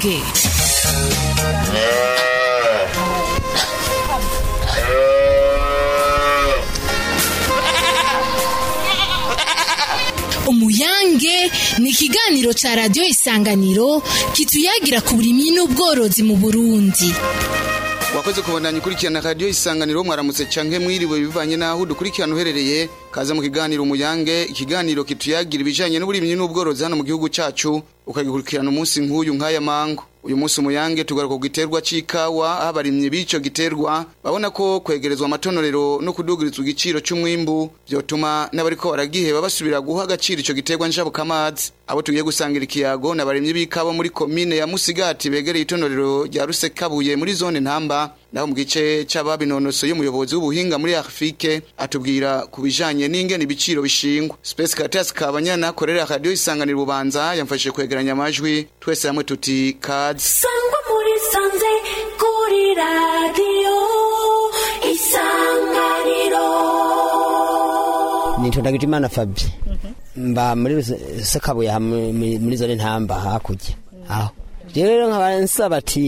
umuyange umuyange ni ikiganiro ca radiyo isanganiro kituyagira ku burimyi n'ubworozi mu burundi wakoze kubandanya ukurikirana radiyo isanganiro mwaramutse canke mwiriwe bivanye n'aho dukurikirana uherereye kaza mu kiganiro umuyange ikiganiro kituyagira ibijanye n'uburimyi n'ubworozi hano mu gihugu cacu ukagikurikirana umunsi nk'uyu nk'aya mango uyu munsi umuyange tugaruka ku giterwa c'ikawa aho abarimyi b'ico giterwa babona ko kwegerezwa amatonorero no kudugirizwa igiciro c'umwimbu vyotuma n'abariko baragiheba basubira guha agaciro ico giterwa njabukamazi abo tugiye gusangira ikiyago n'abarimyi b'ikawa muri komine ya musigati begereye itonorero rya rusekabuye muri zone ntamba naho mu gice c'ababinonosoye umuyobozi w'ubuhinga muri afurike atubwira ku bijanye n'ingene ibiciro bishingwa space caritas kabanyana akorera radiyo isanganira ububanza yamfashije kwegeranya amajwi twese hamwe tuti kazi sangwa muri sanze kuri radiyo isanganiro nitondagije imana fabi mba muri sekabuye hamwe muri zone ntamba hakurya aho rero nkaba nsaba ati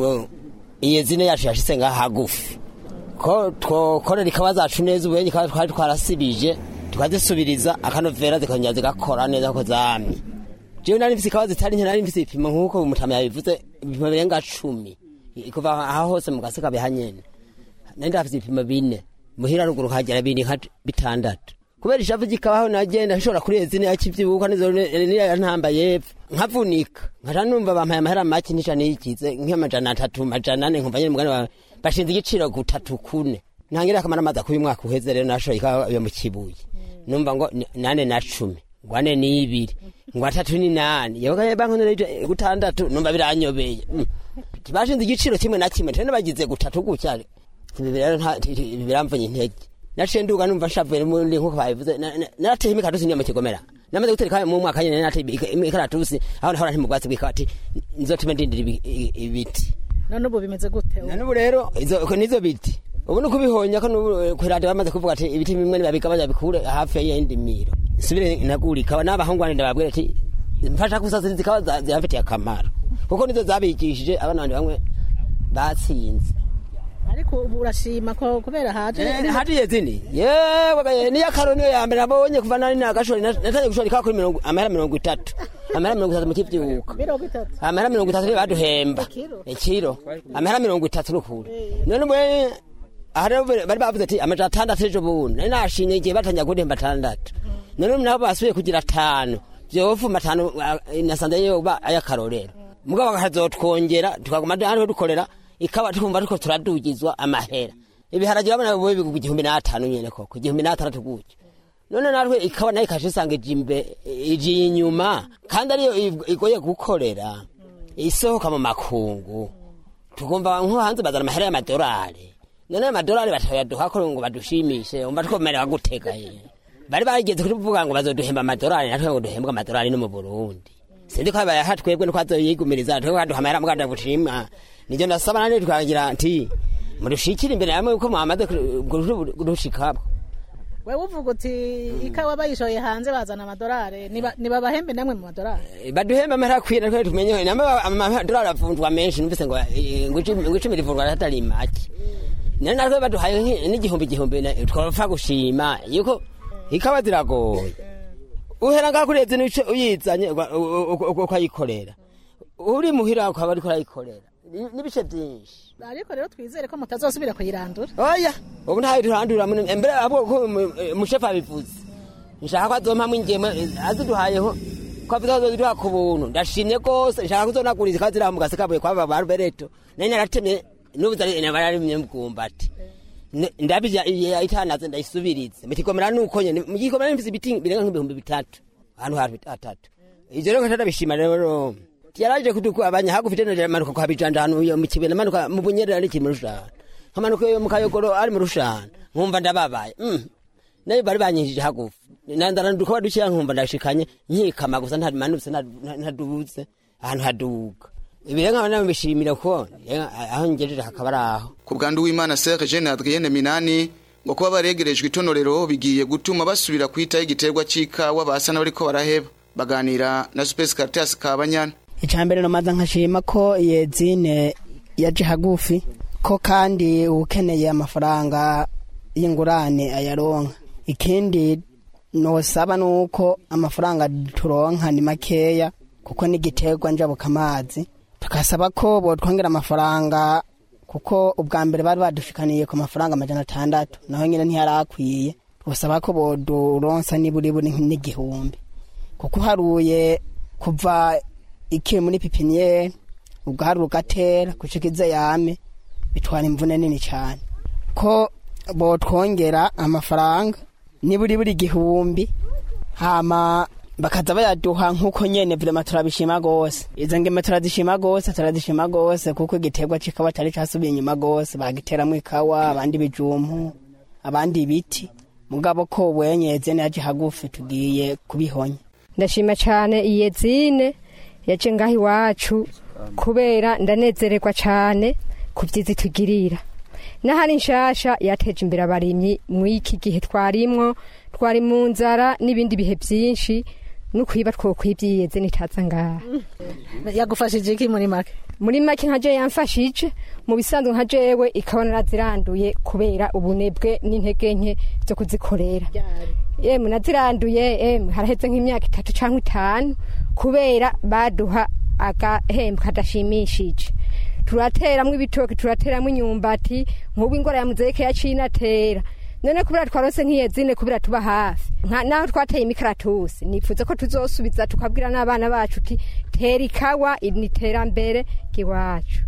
iyo zine yacu yashitse ngaha hagufi ko twokorera ikawa zacu neza ubuyenyi ikawa twari twarasibije tukazisubiriza akanovera zikongera zigakora neza ko zamye jewe nari mfise ikawa zitari nke nari mfise ibipimo nk'uko umutama yabivuze ibipimo birenga cumi kuva aho hose mu gaseka bihanyene nari ndafise ibipimo bine muhira ruguru nkagera bindi nka bitandatu kubera ishavu ry'ikabaho nagenda nshobora kuri ezine yakivyibuka nizo niya ntamba yepfo nkavunika nkaca numva bampaye amahera make ntica niyikize nk'amajana atatu majana ane nkumva nyene mugani wawe bashinze igiciro gutatu kune ntangira akamara amazi akuye umwaka uheze rero nashoye ikawa yo mu kibuye numva ngo nane na cumi ngo ane n'ibiri ngo atatu ni nane yabaga bankonera gutandatu numva biranyobeye bashinze igiciro kimwe na kimwe tene bagize gutatu gutya ibi rero biramvunye intege naciye nduga numva nshavuye muri nkuko babivuze narateye imikatusi niyo mu kigomera namaze gutera mu mwaka nyene narateye imikaratusi aho nahora nti mu bwatsi bw'ikati nizotume ndindira ibiti none ubu bimeze gute none ubu rero nizo biti ubu ni kubihonya ko kwiradiyo bamaze kuvuga ati ibiti bimwe nibabigabanya bikure hafi y'iyindi miro nsubire nagura ikawa n'abahungu bandi ndababwira ati mfasha gusasiriza ikawa zibafitiye akamaro kuko nizo zabigishije abana bandi bamwe batsinze ariko ubu urashima ko kubera haje haje zini yewe niyo karo niyo ya mbere nabonye kuva nari nagashora natangiye gushora ikawa kuri mirongo amahera mirongo itatu amahera mirongo itatu mu kivyuka mirongo itatu amahera mirongo itatu niyo baduhemba ikiro amahera mirongo itatu n'ukuri none mwe aha rero bari bavuze ati amajana atandatu ejo bundi nari nashimye igihe batangira kundemba atandatu none nabo basubiye kugira atanu vyovuma atanu nasanze yoba ayakarorero mugabo bakazotwongera tukaguma hariho dukorera ikawa tukumva turiko turadugizwa amahera ibiharage urabona biba bigugwa igihumbi n'atanu nyene koko igihumbi n'atandatu gutyo none natwe ikawa nayo ikaje isanga ije imbe ije inyuma kandi ariyo igoye gukorera isohoka mu makungu tukumva nko hanze bazana amahera y'amadolari none ayo madolari batayaduha ko ngo badushimishe umva twomerewa gutega ye bari bageze kuvuga ngo bazoduhemba amadolari natwe ngo duhembwe amadolari no mu Burundi sindi ko bayaha twebwe nuko azoyigumiriza twebwe kaduha amahera muganda bushima nijo ndasaba nane twagira nti murushikire imbere yamwe uko mwamaze gushikabo wewe uvuga uti ikawa bayishoye hanze bazana amadolari niba bahembe namwe mu madolari baduhembe amahera akwiye natwe tumenye namwe amadolari avunjwa menshi numvise ngo ngo icumi rivunjwa atari make none natwe baduhaye n'igihumbi igihumbi twapfa gushima yuko ikawa ziragoye uhera ngaho kureze nico uyizanye ukayikorera uri muhira ukaba ariko urayikorera n'ibice byinshi ariko rero twizere ko mutazosubira kuyirandura oya ubu ntayo turandura mbere abo umushefu abivuze nshaka ko azompamwo ingeme aziduhayeho ko avuze ko azoziduha ku buntu ndashimye rwose nshaka kuzonaguriza ikawa ziriho mu gasekabuye kwaba ba rubereto nari naratemye n'ubu nararimye mubwumbati ndabija itanaze ndayisubirize mutigomera nuko nyene mugikomera nimfise ibiti birenga nk'ibihumbi bitatu ahantu hatatu ivyo rero nkatara bishima rero yaraje kutukubanya hagufite no manuka kwa bijanda hano yo mu kibena manuka mu bunyerera ari mu rushana nkamanuka yo mu kayogoro ari mu rushana nkumva ndababaye mm nayo bari banyinjije hagufi nandara nduko badukiya nkumva ndashikanye nkikama gusa ntamanutse ntadubuze ahantu haduga ibire nkaba nabishimira ko aho ngejeje hakaba ari aho ku bwandu w'imana Serge Jean Adrienne Minani ngo kuba baregerejwe itonorero bigiye gutuma basubira kwitaho igiterwa c'ikawa basa n'abariko baraheba baganira na Space Caritas Kabanyana icambere nomaza nkashima ko yezine yaje hagufi ko kandi ukeneye amafaranga y'ingurane ayaronka ikindi nosaba nuko amafaranga turonka ni makeya kuko n'igiterwa njabuka amazi tukasaba ko botwongera amafaranga kuko ubwa mbere bari badushikaniye ku mafaranga amajana atandatu naho nyine ntiyarakwiye twasaba ko boduronsa niburi buri n'igihumbi kuko uharuye kuva ikiri muri pipiniyeri ubwari ugatera gushika ize yame bitwara imvune nini cyane ko botwongera amafaranga niburi buri igihumbi hama bakaza bayaduha nk'uko nyene vrema turabishima gose izo ngeme turazishima gose turazishima gose kuko igiterwa c'ikawa cari casubiye inyuma gose bagiteramwo ikawa abandi bijumpu abandi ibiti mugabo ko wenyeze naje hagufi tugiye kubihonya ndashima cyane iyezine yaje ngaho iwacu kubera ndanezererwa cyane ku byiza itugirira n'ahari nshasha yateje imbere abarimyi mw'iki gihe twarimwo twari mu nzara n'ibindi bihe byinshi n'ukwiba twokwibyiyenze nitaza ngaha yagufashije iki muri make muri make nka je yamfashije mu bisanzwe nka jewe ikabona naziranduye kubera ubunebwe n'intege nke zo kuzikorera yemwe naziranduye emwe haraheze nk'imyaka itatu cyangwa itanu kubera baduha agahembo kadashimishije turateramwo ibitoki turateramwo inyumbati nk'ubu ingora ya muzeke yaciye inatera none kubera twarose nk'iyezine kubera tuba hafi nka naho twateye imikaratusi nifuza ko tuzosubiza tukabwira n'abana bacu uti tera ikawa ni iterambere ry'iwacu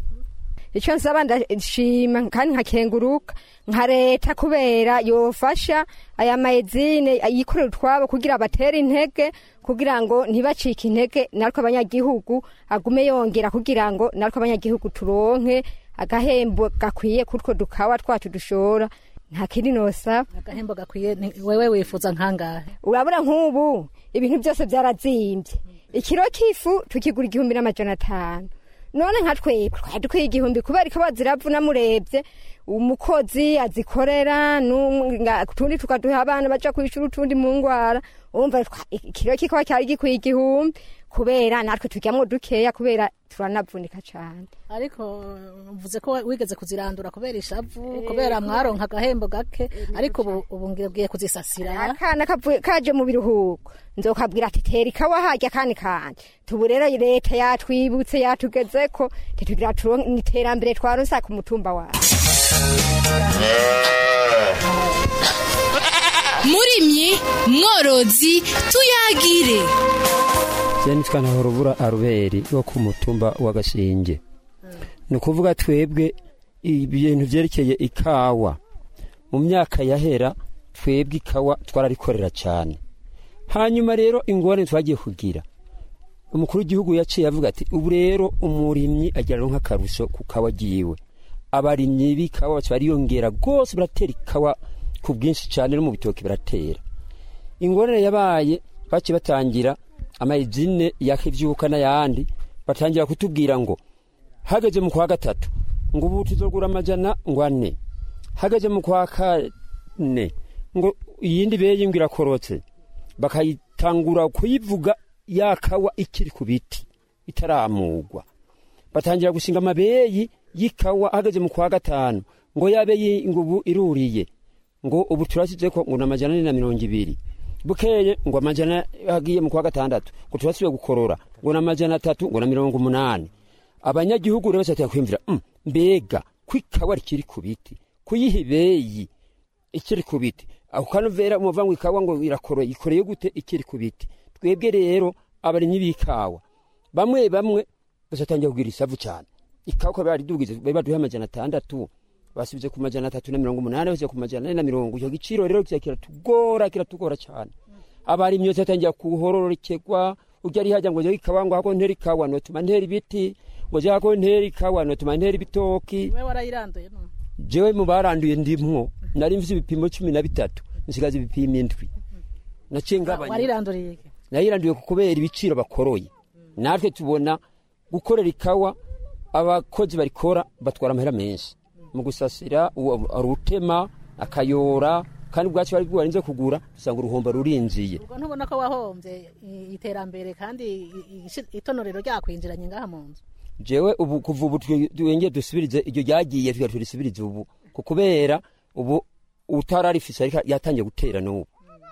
icyo nsaba ndashima kandi nkakenguruka nka leta kubera yofasha aya mayezine yikorera utwabo kugira batere intege kugira ngo ntibacike intege natwe abanyagihugu agume yongera kugira ngo natwe abanyagihugu turonke agahembo gakwiye kutwo dukawa twacu dushora nta kindi nosaba agahembo gakwiye ni- wewe wifuza nkangahe urabona nk'ubu ibintu byose byarazimbye ikiro k'ifu tukigura igihumbi n'amajana atanu none nka twebwe twari dukwiye igihumbi kubera ko baziravuna murebye umukozi azikorera n'umwe- nga- utundi tukaduha abana baja kwishura utundi mu ngwara urumva twa- ikiro kikaba cyari gikwiye igihumbi kubera natwe turyamwo dukeya kubera turanavunika cane ariko mvuze ko wigeze kuzirandura kubera ishavu kubera mwaronka agahembo gake ariko ubu ubu ngiye kuzisasira akana kavuye kaje mu biruhuko nzokabwira ati tera ikawa harya kandi kanje tubu rero leta yatwibutse yatugezeko titugira turonke iterambere twaronsa ku mutumba wacu murimyi mworozi tuyagire je nitwa ntahorubura aruberi wo ku mutumba wa gashinge ni ukuvuga twebwe ibintu vyerekeye ikawa mu myaka yahera twebwe ikawa twararikorera cyane hanyuma rero ingorane twagiye kugira umukuru w'igihugu yaciye avuga ati ubu rero umurimyi agira nk'akarusho ku kawa agiwe abarimyi b'ikawa baca bariyongera rwose baratera ikawa ku bwinshi cyane no mu bitoki baratera ingorane yabaye baciye batangira amayizine yakivyuka n'ayandi batangira kutubwira ngo hageze mu kwa gatatu ngo ubu tuzogura amajana ngo ane hageze mu kwa kane ngo iyindi beye ngo irakorotse bakayitangura kuyivuga yakawa ikiri ku biti itaramugwa batangira gushinga amabeyi y'ikawa hageze mu kwa gatanu ngo yabe yi- ngo ubu iruriye ngo ubu turasize ko ngo ni amajana ane na mirongo ibiri bukeye ngo amajana agiye mu kwa gatandatu ngo turasubiye gukorora ngo ni amajana atatu ngo na mirongo umunani abanyagihugu rero batatu kwimvira "Mm, mbega ko ikawa rikiri ku biti kuyiha ibeyi ikiri ku biti ako kanovera umuva ngo ikawa ngo irakoroye ikoreye gute ikiri ku biti twebwe rero abarimyi b'ikawa bamwe bamwe bazatangira kugira isavu cyane ikawa ko baridugize bari baduha amajana atandatu basubize ku majana atatu na mirongo umunani basubize ku majana ane na mirongo icyo giciro rero kiza kiratugora kiratugora cyane abarimyi bose batangira kuhororokerwa ujya ari hajya ngo jya ikawa ngo hako ntera ikawa notuma ntera ibiti ngo jya hako ntera ikawa notuma ntera ibitoki we warayiranduye no jewe mu baranduye ndimwo nari mfise ibipimo cumi na bitatu nsigaza ibipimo indwi naciye ngabanya wariranduriye iki nayiranduye kubera ibiciro bakoroye natwe tubona gukorera ikawa abakozi barikora batwara amahera menshi mu gusasira uwo- arutema akayora kandi ubwacu bari bwarinze kugura usanga uruhombo rurinjiye ubwo ntubona ko wahombye i- iterambere kandi i- i- itonorero ryakwinjiranye ngaha mu nzu jewe ubu kuva ubu twenge dusubirize iryo ryagiye tuga turisubirize ubu ku kubera ubu utararifise ariko yatangiye gutera n'ubu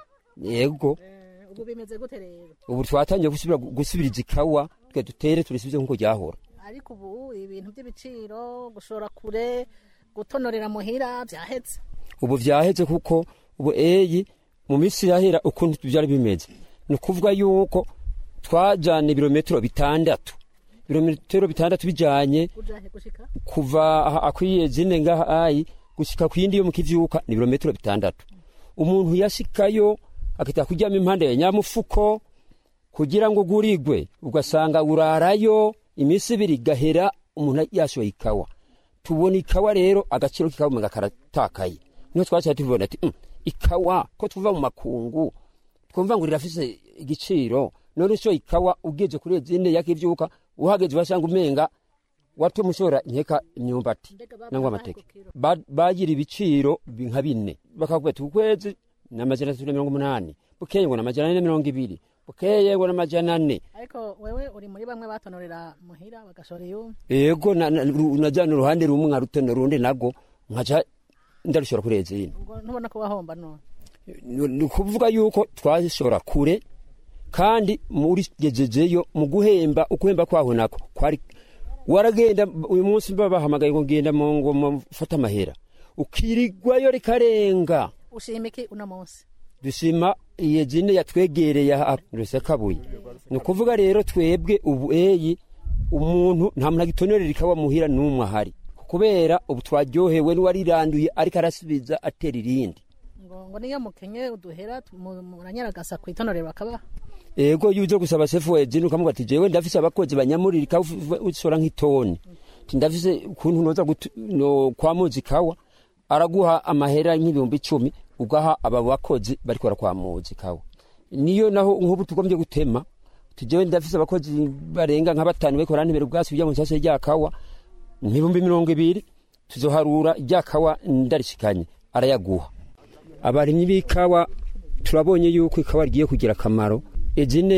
yego ubu bimeze gute rero ubu twatangiye gusubira gusubiriza ikawa twe dutere turisubize nk'uko ryahora ariko ubu ibintu by'ibiciro gushora kure gutonorera muhira byahetse ubu vyaheze kuko ubu eyi mu minsi yahera ukuntu byari bimeze ni ukuvuga yuko twajana ibirometero bitandatu ibirometero bitandatu bijanye ujahe gushika kuva aha akwiye zine ngaha ayi gushika ku yindi yo mu kivyuka ni ibirometero bitandatu umuntu yashikayo akita kuryama impande ya nyamufuko kugira ngo gurigwe ugasanga urarayo iminsi ibiri gahera umuntu yashoye ikawa tubona ikawa rero agaciro k'ikawa umenga karatakaye niho twaciye tubona ati "Mm, ikawa ko tuva mu makungu twumva ngo rirafise igiciro none ushoye ikawa ugeze kuri zine yakivyuka uhageze basanga umenga watuma ushora nkeka imyumbati nangwa amateke Ba- bagira ibiciro bi- nka bine bakavuga ati ukwezi ni amajana atatu na mirongo umunani bukeye ngo ni amajana ane na mirongo ibiri bukeye ngo ni amajana ane ariko wewe uri muri bamwe batonorera muhira bagashora iyumwe ego na- na- ru- najana uruhande rumwe nka ruteno rundi nago nkaca ndarushora kuri ezine ubwo ntubona ko wahomba none ni ni ukuvuga yuko twashora kure kandi muri gejejeyo mu guhemba ukuhemba kwaho nako kwari waragenda uyu munsi babahamagaye ngo ngenda mu ngo mufate amahera ukirigwayo rikarenga ushima iki uno munsi dushima iyo zine yatwegereye aha rusekabuye ni ukuvuga rero twebwe ubu eyi umuntu nta muntu agitonorera ikawa muhira n'umwe ahari kubera ubu twaryohewe n'uwariranduye ariko arasubiza atera irindi ngo ngo niyo mukenye uduhera mu- muranyaragasa ku itonorero bakabaha ego iyo uje gusaba sefu wezini ukamuga ati jewe ndafise abakozi banyamurira ikawa uf- usora nk'itoni Ati ndafise ukuntu noza gutu- no kwamuza ikawa araguha amahera nk'ibihumbi icumi ugaha aba bakozi bariko barakwamuza ikawa niyo naho nk'ubu tugombye gutema ati jewe ndafise abakozi barenga nka batanu bariko barantebera ubwatsi kugira ngo nsase rya kawa ibihumbi mirongo ibiri tuzoharura rya kawa ndarishikanye arayaguha abarimyi b'ikawa turabonye yuko ikawa rigiye kugira akamaro ezine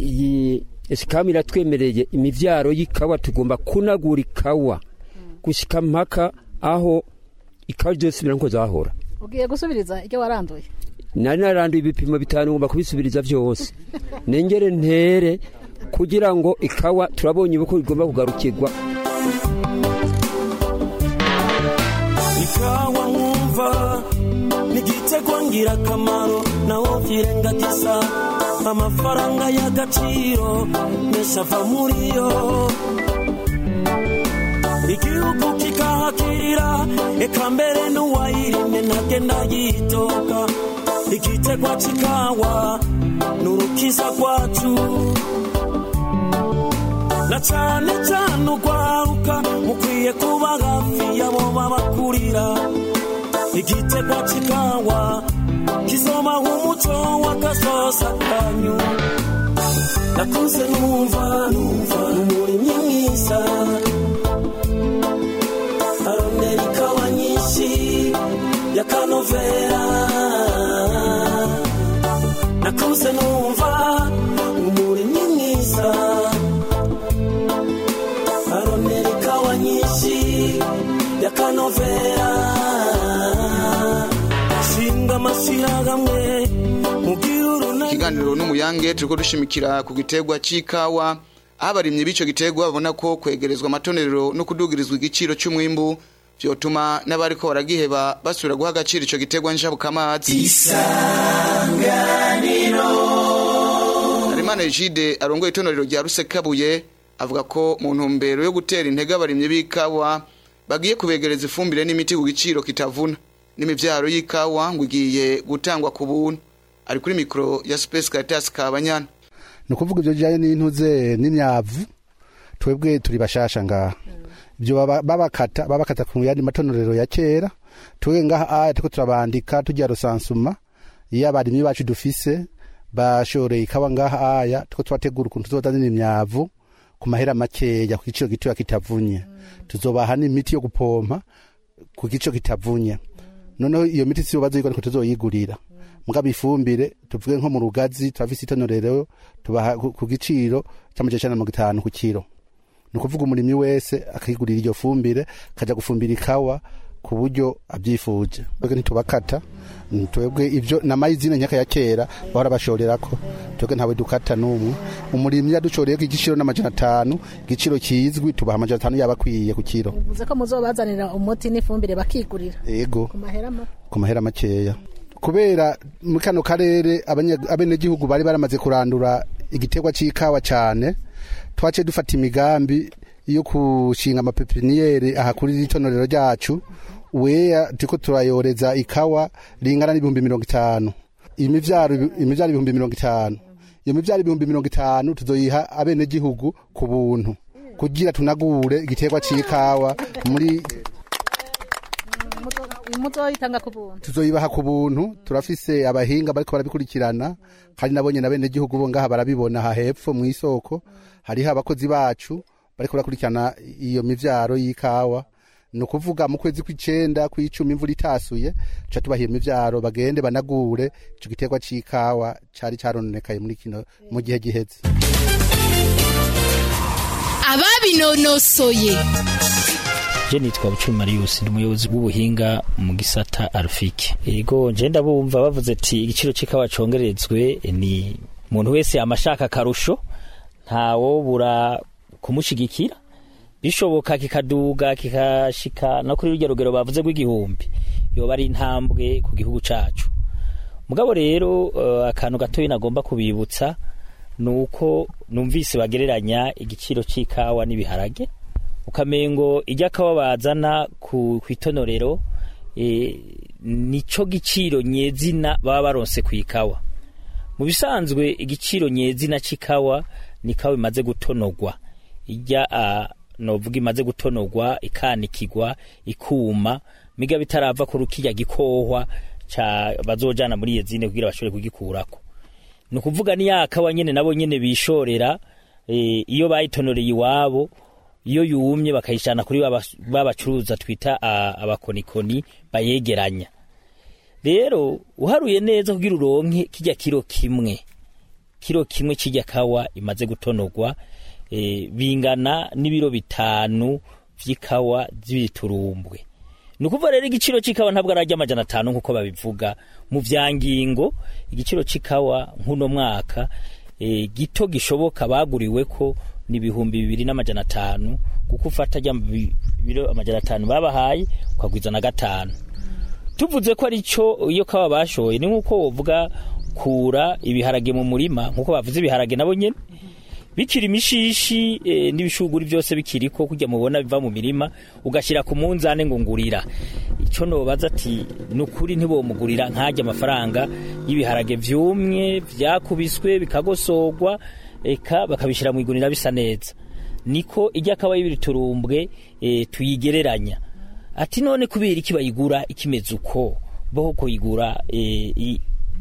iyi esikamu iratwemereye imivyaro y'ikawa tugomba kunagura ikawa gushika mpaka aho ikawa ryosubira nko zahora ugiye gusubiriza ibyo waranduye nari naranduye ibipimo bitanu ngomba kubisubiriza vyose nengere ntere kugira ngo ikawa turabonye uko igomba kugarukirwa ikawa nkumva nigitego ngirakamaro nawo vyirengagiza amafaranga y'agaciro menshi ava muri yo igihugu kikahakirira eka mbere n'uwayirimye ntagenda yitoka igitegwa c'ikawa n'urukiza rwacu na cane cane urwaruka mukwiye kuba hafi yabo babakurira igitegwa c'ikawa kizoba nk'umuco w'agasosa kanyu nakuze numva numva n'umurimyi mwiza arondera ikawa nyinshi y'akanovera nakuze numva umurimyi mwiza arondera ikawa nyinshi y'akanovera shinga amashyirahamwe mubwire urunani ikiganiro n'umuyange turiko dushimikira ku giterwa c'ikawa aho abarimyi b'ico giterwa babona ko kwegerezwa amatonerero no kudugirizwa igiciro c'umwimbu vyotuma n'abariko baragiheba basubira guha agaciro ico giterwa njabukamazi Harimana Egide arongoye itonorero rya Rusekabuye avuga ko mu ntumbero yo gutera intege abarimyi b'ikawa bagiye kubegereza ifumbire n'imiti ku giciro kitavuna n'imivyaro y'ikawa ngo igiye gutangwa ku buntu ari kuri mikoro ya Space Caritas Kabanyana ni ukuvuga ibyo bijyanye n'intuze n'imyavu twebwe turi bashasha ngaha ibyo baba- babakata babakata ku yandi matonorero ya kera twebwe ngaha aya turiko turabandika tujya rusansuma iyo abarimyi bacu dufise bashoreye ikawa ngaha aya turiko turategura ukuntu tuzozanira imyavu ku mahera makeya ku giciro gitoya kitavunye tuzobaha n'imiti yo gupompa ku giciro kitavunye noneho iyo miti si bazi yuko ariko tuzoyigurira mugabo ifumbire tuvuge nko mu rugazi turafise itonorero tubaha ku ku giciro c'amajana icenda na mirongo itanu ku kiro ni ukuvuga umurimyi wese akigurira iryo fumbire akaja gufumbira ikawa ku buryo abyifuje twebwe ntitubakata Mm, twebwe ivyo namayizine nyaka ya kera bahora bashorerako twebwe ntawe dukata n'umwe umurimyi yadushoreyeko igiciro n'amajana atanu igiciro kizwi tubaha amajana atanu yaba akwiye ku kiro bivuze ko muzobazanira umuti n'ifumbire bakigurira ego ku mahera make ku mahera makeya kubera muri kano karere abanya- abenegihugu bari baramaze kurandura igiterwa c'ikawa cane twaciye dufata imigambi yo kushinga amapepiniyeri aha kuri itonorero ryacu weya turiko turayoreza ikawa ringana n'ibihumbi mirongo itanu imivyaro imivyaro ibihumbi mirongo itanu iyo mivyaro ibihumbi mirongo itanu tuzoyiha abenegihugu ku buntu kugira tunagure igiterwa c'ikawa muri muzoyitanga ku buntu tuzoyibaha ku buntu turafise abahinga bariko barabikurikirana kandi nabonye na bene gihugu bo ngaha barabibona aha hepfo mu isoko hariho abakozi bacu bariko barakurikirana iyo mivyaro y'ikawa ni ukuvuga mu kwezi kw'icenda kw'icumi imvura itasuye tuca tubaha iyo mivyaro bagende banagure ico giterwa c'ikawa cari carononekaye muri kino mu gihe giheze ababinonosoye je nitwa bucumi marius ndi umuyobozi w'ubuhinga mu gisata arufike ego nje ndabumva bavuze ati igiciro c'ikawa congerezwe ni umuntu wese amashaka akarusho ntawobura kumushigikira bishoboka kikaduga kikashika no kuri rurya rugero bavuze rw'igihumbi yoba ari intambwe ku gihugu cacu mugabo rero uh, akantu gatoyi nagomba kubibutsa nuko numvise bagereranya igiciro c'ikawa n'ibiharage ukamengo ijya kawa bazana ku kwitonorero e, nico giciro nyezina baba baronse ku ikawa mu bisanzwe igiciro nyezina c'ikawa ni kawa imaze gutonogwa ijya uh, novuga imaze gutonogwa ikanikigwa ikuma miga bitarava ku rukirya gikohwa ca bazojana muri yezine kugira bashobore kugikurako ni ukuvuga ni ya kawa nyene nabo nyene bishorera e, iyo bayitonoreye iwabo iyo yumye bakayishana kuri babacuruza twita uh, abakonikoni bayegeranya rero uharuye neza kugira uronke kijya kiro kimwe kiro kimwe kijya kawa imaze gutonogwa e, bingana n'ibiro bitanu vy'ikawa z'ibiturumbwe ni ukuvuga rero igiciro c'ikawa ntabwo arajya amajana atanu nk'uko babivuga mu vyangingo igiciro c'ikawa nk'uno mwaka e, gito gishoboka baguriwe ko ni ibihumbi bibiri n'amajana atanu kuko ufata rya biro amajana atanu babahaye ukagwiza na gatanu tuvuze ko ari cyo iyo kawa bashoye ni nk'uko wovuga kura ibiharage mu murima nk'uko bavuze ibiharage nabo nyene bikiri imishishi e, n'ibishuguri byose bikiriko kujya mubona biva mu mirima ugashyira ku munzane ngo ngurira icyo nobaza ati ni ukuri ntibomugurira nkajya amafaranga y'ibiharage vyumye vyakubiswe bikagosogwa eka bakabishyira mu igunira bisa neza niko ijya kaba y'ibiturumbwe e, tuyigereranya ati none kubera iki bayigura ikimeze uko bo kuyigura e, i,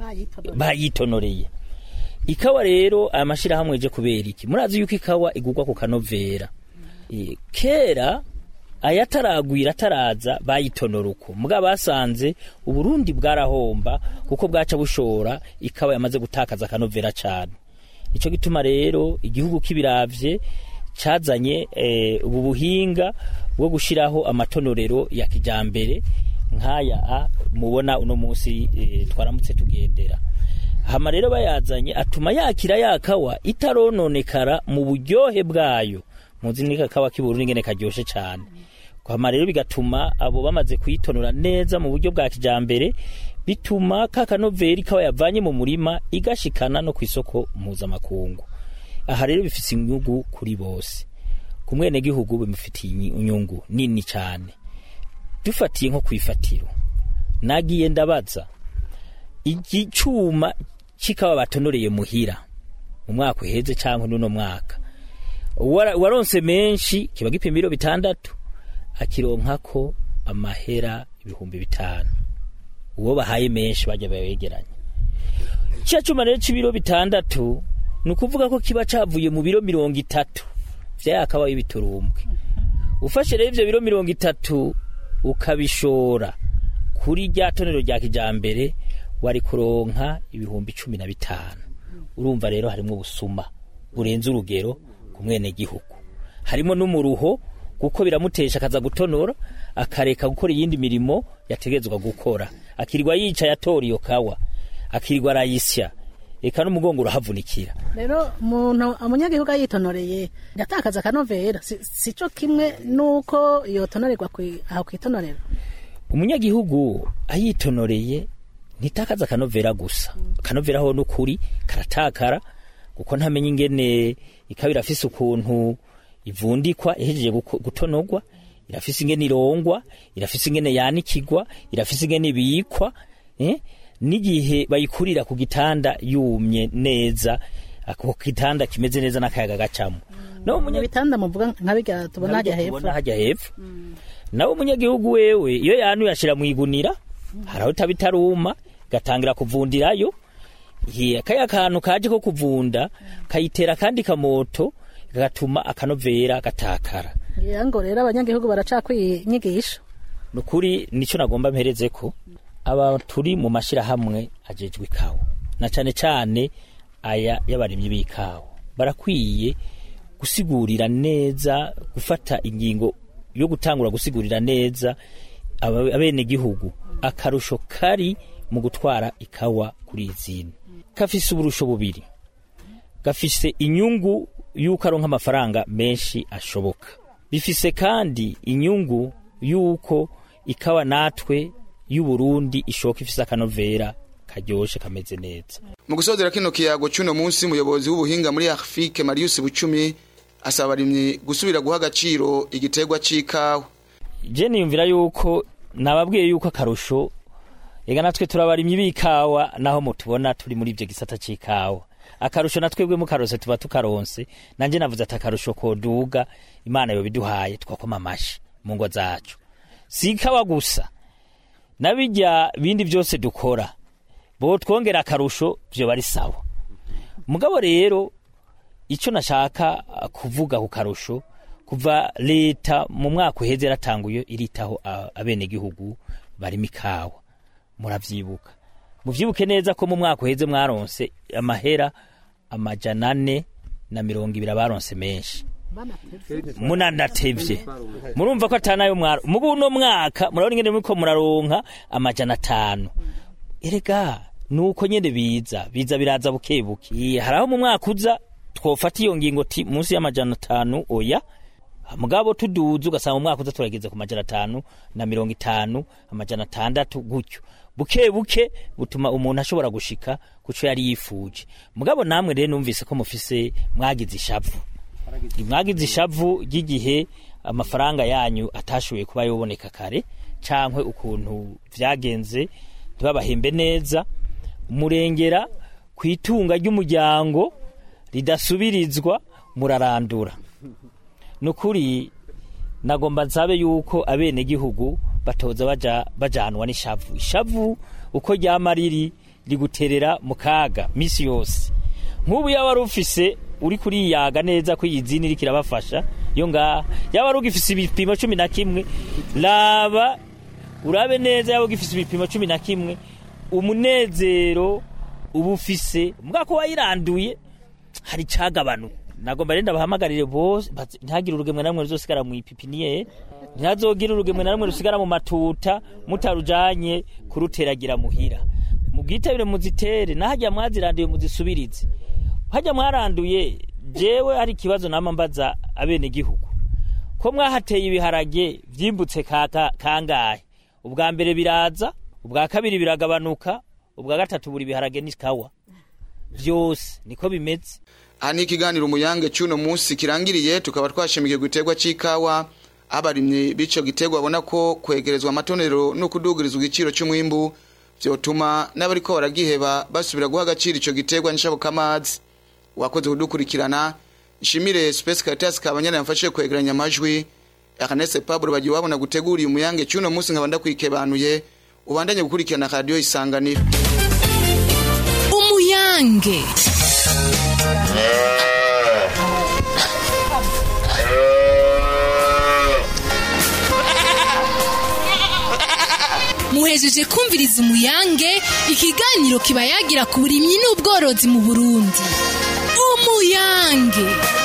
bayitonoreye ikawa rero aya mashyirahamwe je kubera iki murazi yuko ikawa igurwa ku kanovera e, kera ayataragwira ataraza bayitonora uko mbwa basanze uburundi bwarahomba kuko bwaca bushora ikawa yamaze gutakaza akanovera cyane icyo gituma rero igihugu kibiravye cazanye eh, ubu buhinga bwo gushiraho amatonorero ya kijambere nk'aya a mubona uno munsi eh, twaramutse tugendera hama rero bayazanye atuma yakira yakawa itarononekara mu buryohe bwayo muzi ni kakawa k'iburundi ngene karyoshe cyane hama rero bigatuma abo bamaze kuyitonora neza mu buryo bwa kijambere bituma kakanoveri kawa yavanye mu murima igashikana no ku isoko mpuzamakungu aha rero bifite inyungu kuri bose ku mwenegihugu bimufitiye inyungu nini cyane dufatiye nko ku ifatiro nagiye ndabaza igicuma kikawa batonoreye muhira mu mwaka uheze cyangwa n'uno mwaka waronse menshi kiba gipima ibiro bitandatu akironkako amahera ibihumbi bitanu uwo bahaye menshi bajya bayegeranya cya cyuma rero cy'ibiro bitandatu ni ukuvuga ko kiba cyavuye mu biro mirongo itatu byakabaho ibiturumbwe ufashe rero ibyo biro mirongo itatu ukabishora kuri rya tonero rya kijambere wari kuronka ibihumbi cumi na bitanu urumva rero harimo ubusuma burenze urugero ku mwenegihugu harimo n'umuruho kuko biramutesha akaza gutonora akareka gukora iyindi mirimo yategetswe gukora akirirwa yicaye atora iyo kawa akirirwa arayisya eka n'umugongo urahavunikira rero umuntu umunyagihugu yitonoreye yatakaza akanovera si si cyo kimwe nuko yotonorerwa kwi- aho kwitonorera umunyagihugu ayitonoreye ntitakaza akanovera gusa akanovera ho n'ukuri karatakara kuko ntamenya ingene ikaba irafise ukuntu ivundikwa ihejeje guko- gutonorwa irafise ingene irongwa irafise ingene yanikigwa irafise ingene ibikwa eh? n'igihe bayikurira ku gitanda yumye neza ako gitanda kimeze neza n'akayaga gacamo no ibitanda muvuga nka bijya tubona hajya hepfo tubona hajya hepfo nawe umunyagihugu wewe iyo yanuye ashira mu igunira hari aho itaba itaruma gatangira kuvundirayo Ye, kaya kantu kaje ko kuvunda kayitera kandi kamoto gatuma akanovera gatakara ngira ngo rero abanyagihugu baracakwiyigisha nukuri nico nagomba mpereze ko aba turi mu mashirahamwe ajejwe ikawa na cane cane aya y'abarimyi b'ikawa barakwiye gusigurira neza gufata ingingo yo gutangura gusigurira neza aba- abenegihugu akarusho kari mu gutwara ikawa kuri izindi kafise uburusho bubiri gafise inyungu y'uko aronka amafaranga menshi ashoboka bifise kandi inyungu y'uko ikawa natwe y'uburundi ishoka ifise akanovera karyoshe kameze neza mu gusozera kino kiyago cy'uno munsi umuyobozi w'ubuhinga muri afurike marius bucumi asaba abarimyi gusubira guha agaciro igiterwa c'ikawa je niyumvira yuko nababwiye yuko akarusho ega natwe turabarimyi b'ikawa naho mutubona turi muri ivyo gisata c'ikawa akarusho natwebwe mukarose tuba tukaronse nanje navuze ati akarusho koduga imana yobiduhaye twakoma amashi mu ngo zacu si ikawa gusa nabijya bindi byose dukora bo twongera akarusho vyo bari sawa mugabo rero ico nashaka uh, kuvuga ku karusho kuva leta mu mwaka uheze yaratanguye iritaho uh, abenegihugu barimo ikawa muravyibuka muvyibuke neza ko mu mwaka uheze mwaronse amahera amajana ane na mirongo ibiri abaronse menshi munanatevye murumva ko atanayo mwaro mu buno mwaka murabona ingene muriko muraronka amajana atanu erega nuko nyene biza biza biraza buke buke Ye, hari aho mu mwaka uza twofata iyo ngingo ti munsi y'amajana atanu oya mugabo tuduze ugasanga mu mwaka uza turageze ku majana atanu na mirongo itanu amajana atandatu gutyo buke buke butuma umuntu ashobora gushika kuco yari yifuje mugabo namwe rero numvise ko mufise mwagize ishavu mwagize ishavu ry'igihe amafaranga yanyu atashoboye kuba yoboneka kare cankwe ukuntu vyagenze ntibabahembe neza murengera ku itunga ry'umuryango ridasubirizwa murarandura nukuri nagomba nsabe yuko abenegihugu batoza baja bajanwa n'ishavu ishavu uko ryama riri riguterera mu kaga misi yose nk'ubu yaba wari ufise uri kuriyaga neza ko iyi zini iriko irabafasha yo ngaha yaba wari ugifise ibipimo cumi na kimwe raba urabe neza yaba ugifise ibipimo cumi na kimwe umunezero uba ufise mugako wayiranduye hari cagabanuka nagomba renda bahamagarire bose bati- ntihagire urugemwe na rumwe ruzosigara mu ipipiniyeri ntihazogire urugemwe na rumwe rusigara mu matuta mutarujanye kuruteragira muhira mubwitabire muzitere nahajya mwaziranduye muzisubirize hajya mwaranduye jewe hari ikibazo nama mbaza abenegihugu ko mwahateye ibiharage vyimbutse kaka kangahe ubwa mbere biraza ubwa kabiri biragabanuka ubwa gatatu buri biharage n'ikawa vyose niko bimeze aha ni ikiganiro umuyange cy'uno munsi kirangiriye tukaba twashimikiye ku giterwa c'ikawa abarimyi b'ico giterwa babona ko kwegerezwa amatonero no kudugirizwa igiciro c'umwimbu vyotuma n'abariko baragiheba basubira guha agaciro ico giterwa nshabukamazi wakoze kudukurikirana nshimire Space Caritas kabanyana yamfashije kwegeranya amajwi Ernest Pablo bagiye wabona gutegura umuyange cy'uno munsi nkaba ndakwikebanuye ubandanye gukurikirana radio isanganiro umuyange muhe muhejeje kumviriza umuyange ikiganiro kiba yagira ku burimyi n'ubworozi mu burundi umuyange